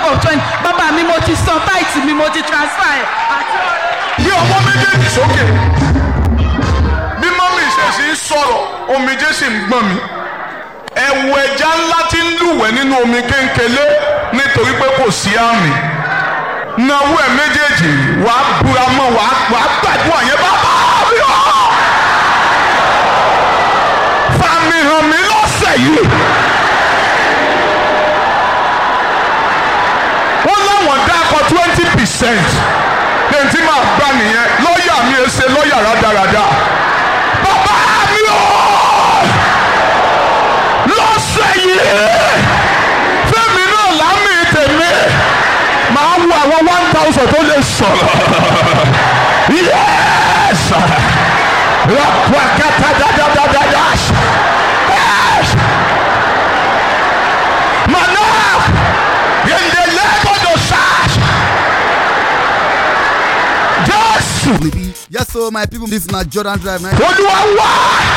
àpò twenty bàbá mi mo ti san táìtì mi mo ti transfer ẹ̀ àti ọ̀rẹ́. bí ọwọ́ méjèèjì sókè bí mọ́mí ìṣẹ̀ṣì ń sọ̀rọ̀ omijé sì ń gbọ̀n mi ẹ̀wù ẹja ńlá tí ń lúwẹ̀ nínú omi kéńkélé nítorí pé kò sí àmì náwó ẹ̀ méjèèjì wàá búra mọ́ wàá wàá gbàdúrà yẹn bàbá mi ọ̀ fàmì hàn mí lọ́sẹ̀ yìí. wọ́n láwọn dákọ̀ twenty percent lẹ́yìn tí màá gbà nìyẹn lọ́ọ̀yà mi ẹ ṣe lọ́ọ̀yà rádaràda. bàbá mi ò lọ́sẹ̀ yìí fẹ́mi náà lámì tèmi màá wo àwọn one thousand tó lè sọ̀rọ̀. yes rapakata dadadada yes manaf yendele gbọdọ sars jésù Yes, so my people, this na Jordan Drive. Now. olúwa wá.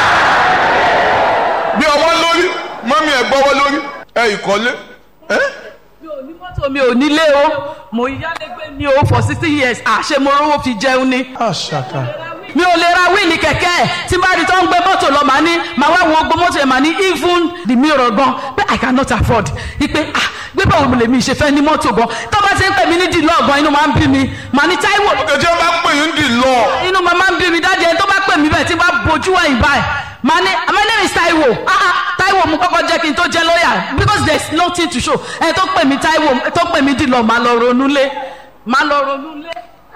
bí ọwọ́ lórí mọ́mí ẹ̀ gbọ́wọ́ lórí ẹ̀ ìkọ́lé ẹ̀ mi ò ní mọ́tò mi ò nílé o mo yálégbé mi o for sixty years àṣẹ mo rówó fi jẹun ni. àṣàkà. mi ò lè ra wíìlì kẹ̀kẹ́ ẹ̀ tí bá rí tó ń gbé mọ́tò lọ màá ní màá wá wo gbó mọ́tò yẹn màá ní even the mirror gan pé i cannot afford ipe ah gbé báwo lè mi ṣe fẹ́ ní mọ́tò gan tó bá ti ń pè mí ní dìlọ́ ọ̀gbọ́n inú máa ń bí mi màá ní táíwò kẹjẹ bá pè yín dì lọ. inú máa máa ń bí mi dájú ẹni tó bá pè mí bẹ́ẹ̀ tí bá bojú ẹ̀yìn báyìí màá ní my name is Táíwò ah ah Táíwò mo kọ́kọ́ jẹ́ kí n tó jẹ́ lọ́ọ̀yà because there is nothing to show ẹni tó pè mí Táíwò tó pè mí dìlọ́ màá lọ ronú lé màá lọ ronú lé.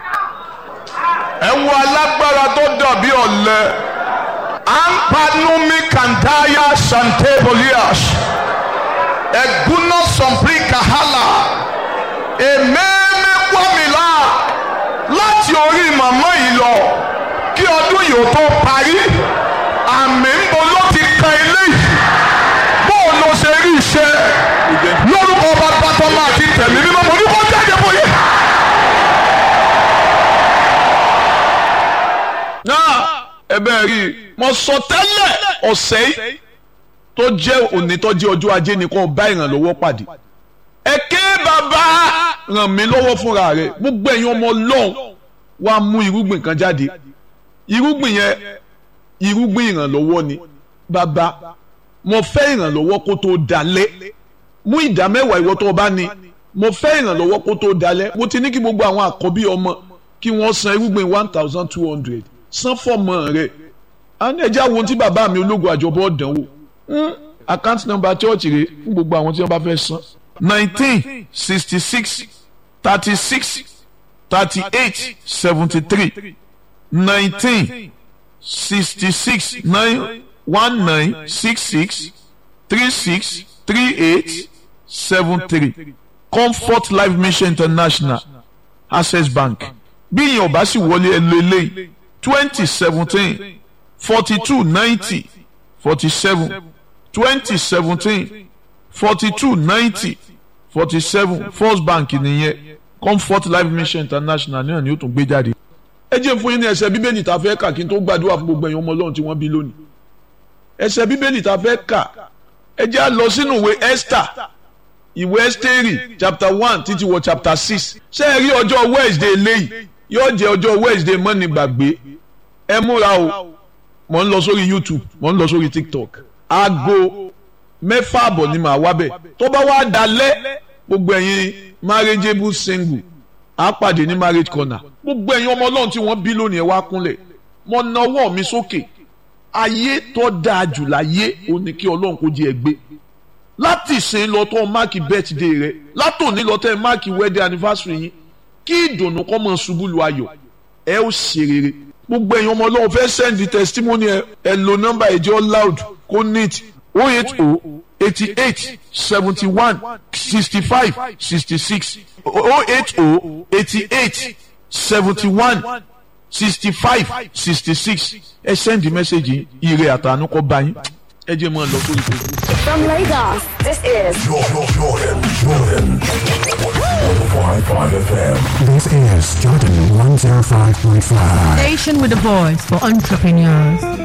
ẹ wo alágbára tó dàbí ọ̀lẹ. ampanumi kandaya santebolias eguna sọmpri kahala ememe kwamila láti orí màmá yìí lọ kí ọdún yìí ó tó parí àmì ń bo ló ti kan ilé yìí bóun ló ṣe rí iṣẹ́ lórúkọ bàbá tó máa ti tẹ̀lé mímọ́ mo ní kó jáde bóyá. náà ẹ bẹ́ẹ̀ rí i mo sọ tẹ́lẹ̀ ọ̀sẹ̀ yìí tó jẹ́ òní tó jẹ́ ọjọ́ ajé ni kò bá ìrànlọ́wọ́ pàdé ẹ ké bàbá ràn mí lọ́wọ́ fúnra rẹ̀ gbogbo ẹ̀yin ọmọ ọlọ́run wàá mú irúgbìn kan jáde irúgbìn yẹn irúgbìn ìrànlọ́wọ́ ni bàbá mo fẹ́ ìrànlọ́wọ́ kó tó dalẹ̀ mú ìdá mẹ́wàá ìwọ tó o bá ní mo fẹ́ ìrànlọ́wọ́ kó tó dalẹ̀ mo ti ní kí gbogbo àwọn àkọ́bí ọmọ kí wọ́n san irúgbìn one thousand two hundred san fọ́mọ rẹ̀ a ní ẹjẹ́ àwọn tí bàbá mi ológun àjọbọ̀ dánwò account number church rẹ̀ fún gbogbo àwọn tí wọ́n bá fẹ́ san nineteen sixty six thirty six thirty eight seventy three nineteen sixty six nine one nine six six three six three eight seven three comfort life mission international access bank bí ìyẹn ọba sì wọlé ẹlò eléyìí twenty seventeen forty two ninety forty seven twenty seventeen forty two ninety forty seven first bank nìyẹn comfort life mission international náà ni ó tún gbé jáde. ẹ jẹ́ fún yín ní ẹsẹ̀ bíbélì tá a fẹ́ kà kí n tó gbàdúrà fún gbogbo ẹ̀yin ọmọ ọlọ́run tí wọ́n bí lónìí. ẹsẹ̀ bíbélì tá a fẹ́ kà ẹ jẹ́ á lọ sínú ìwé esther ìwé ẹ́stẹ́rì chapter one títí wọ chapter six ṣé ẹ rí ọjọ́ wednesday léyìí yóò jẹ́ ọjọ́ wednesday mọ́ni gbàgbé ẹ múra o mò ń lọ sórí youtube mò ń lọ sórí tiktok aago mẹ́fà àbọ̀ ni màá wá bẹ̀ tó bá wá dalẹ̀ gbogbo ẹ̀yin marriageable single á pàdé ní marriage corner gbogbo ẹ̀yin ọmọ ọlọ́run tí wọ́n bí lónìí ẹ wá kúnlẹ̀ mo na ọwọ́ mi sókè ayé tó dáa jù láyé ó ní kí ọlọ́run kó jẹ́ ẹ gbé láti ìsìn lọ tó máàkì birthday rẹ látòní lọ tẹ máàkì wedding anniversary yín kí ìdùnnú kọ́ mọ̀ ṣubú lu ayọ̀ ẹ ó ṣe rere gbogbo ẹ̀yin ọmọ ọlọ́run fẹ́ send testimony ẹ ẹ lo nọ́mbà ẹ̀jẹ̀ loud kó neat oh eight oh eighty eight seventy one sixty five sixty six oh eight oh eighty eight seventy one sixty five sixty six ẹ send message yìí ire àtànú kọ́ bá yín ẹ jẹ́ mọ́ ọ lọ sórí facebook. From Lagos, this is Jordan, Jordan, Jordan. 105.5 FM. This is Jordan 105.5. Station with a voice for entrepreneurs.